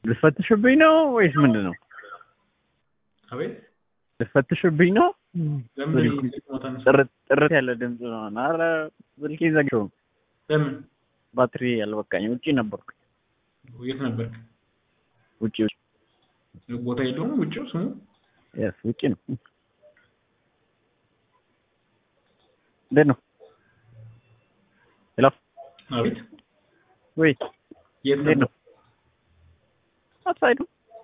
ልትፈትሽብኝ ነው ወይስ ምንድን ነው? አቤት ልትፈትሽብኝ ነው? ለምን ሞታ ነው? ጥርት ጥርት ያለ ድምፅ ነው። ኧረ ስልኬ ዘግቼው ነው። ለምን ባትሪ ያልበቃኝ ውጪ ነበርኩ። የት ነበርክ? ውጪ ውጪ ቦታ የለውም ውጭው ስሙ የስ ውጪ ነው። እንዴት ነው? ሄሎ አቤት ወይ የት እንዴት ነበር? ነው? አትሳይዱ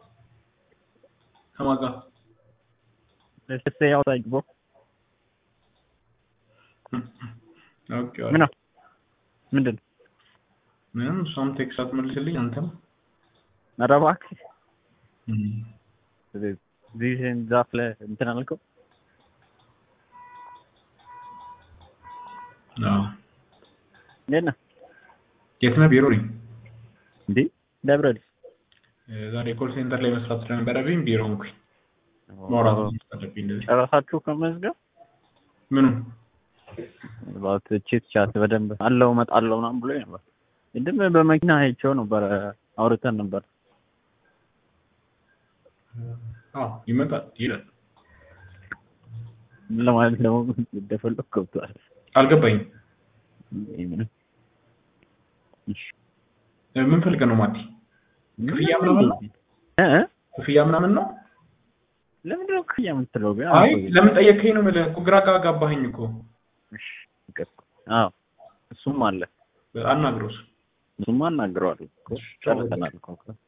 ከማን ጋር? Let's say outside bro. ኦኬ ምን ነው? ምንድን ነው? ምንም እሷም ቴክስት አትመልስልኝ አንተም ኧረ እባክህ እዚህ ዛፍ ላይ እንትን አልከው አዎ እንዴት ነህ? የት ነህ? ቢሮ ነኝ። እንዴ ደብረ ኤልስ ዛሬ ኮል ሴንተር ላይ መስራት ስለነበረብኝ ቢሮ ሆንኩኝ። ማውራት አለብኝ እንደዚህ ጨረሳችሁ ከመዝገብ ምኑ ባት ቼት ቻት በደንብ አለው እመጣለሁ ምናምን ብሎ ነበር። ቅድም በመኪና አይቼው ነበር አውርተን ነበር። አዎ ይመጣል ይላል። ምን ለማለት ደግሞ እንደፈለግ ገብቷል። አልገባኝም። ይሄ ምንም እሺ። ምን ፈልገህ ነው ማቲ? ክፍያ ምናምን ነው? እ እ? ክፍያ ምናምን ነው? ለምንድን ነው ክፍያ የምትለው ግን? አይ ለምን ጠየቅከኝ ነው የምልህ እኮ ግራ ጋባኸኝ እኮ። እሺ፣ ይቅር። አዎ እሱም አለ አናግረው እሱ። እሱማ እናግረዋለሁ እኮ ጨርሰናል እኮ